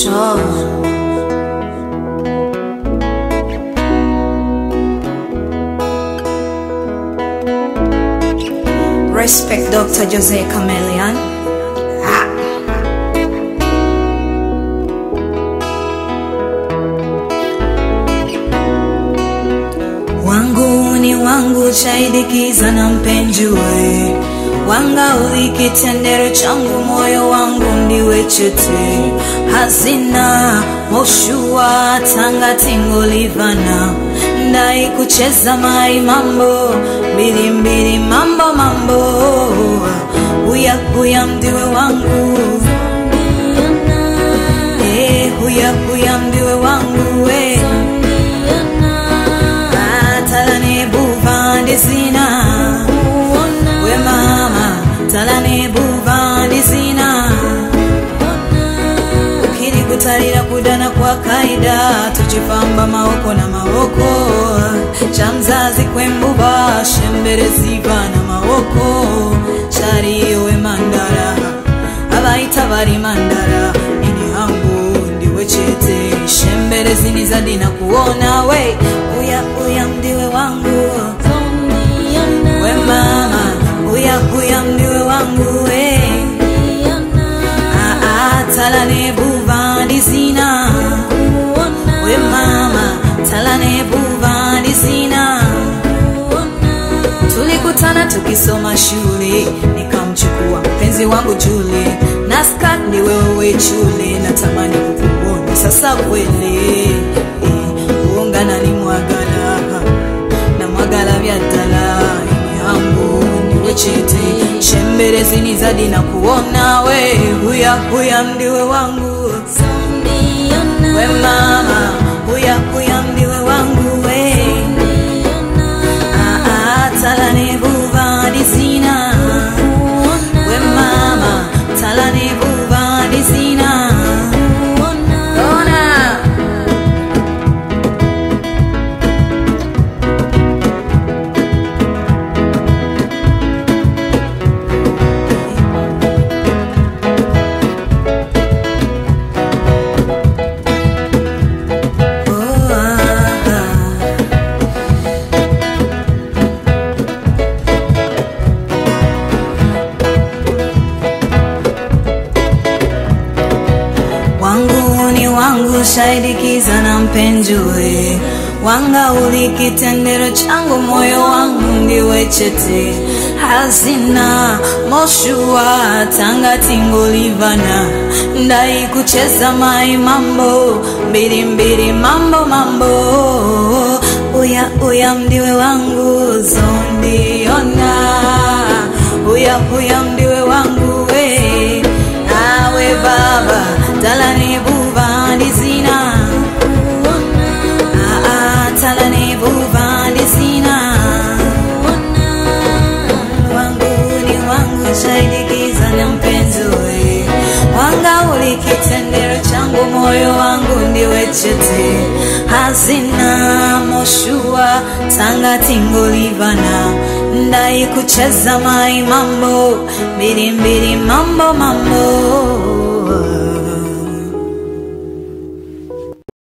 Show. Respect Dr. Jose Chameleon. Ah. Wangu ni wangu chaidikiza na mpenjue wanga ulikitendero changu moyo wangu ndiwe chete hazina moshua tanga tingolivana ndai kucheza mai mambo mbili mbili mambo mambo huya huya mdiwe wangu Eh, huya huya mdiwe wangu eh. talane buvandi zina we mama talane buvandi zina ukiri kutalira kudana kwa kaida tuchifamba maoko na maoko cha mzazi kwembuba shembere ziva na maoko chariwe mandara abaita bari mandara ini hangu ndiwe chete shembere zini zadina kuona we uya uya mdiwe wangu we mama uya uya mdiwe wangu we Aa, talane buvandi zina we mama talane buvandi zina tulikutana tukisoma shule nikamchukua mpenzi wangu Julie na skat ni wewe chule natamani kukuona sasa kweli eh, kuungana ni mwagala na mwagala vya dala ini yangu niwe chete shembelezi ni zadi na kuona we huya huya ndiwe wangu we mama huya huya ndiwe wangu we Aa, talane buvandi zina we mama talane buvandi zina ona oh, ah, ah. wangu ni wangu shaidikiza na mpenjue wanga ulikitendero changu moyo wangu ndiwe chete hazina moshua tanga tingolivana ndai kucheza mai mambo mbili mbili mambo mambo uya uya mdiwe wangu zondiona uya uya mdiwe wangu we awe baba talani buvandi zina Aa, talani buvandi zina wangu ni wangu shaidikiza na mpenzi we wanga ulikitendero changu moyo wangu ndiwe chete hazina moshua tanga tingolivana ndai kucheza mai mambo mbili mbili mambo mambo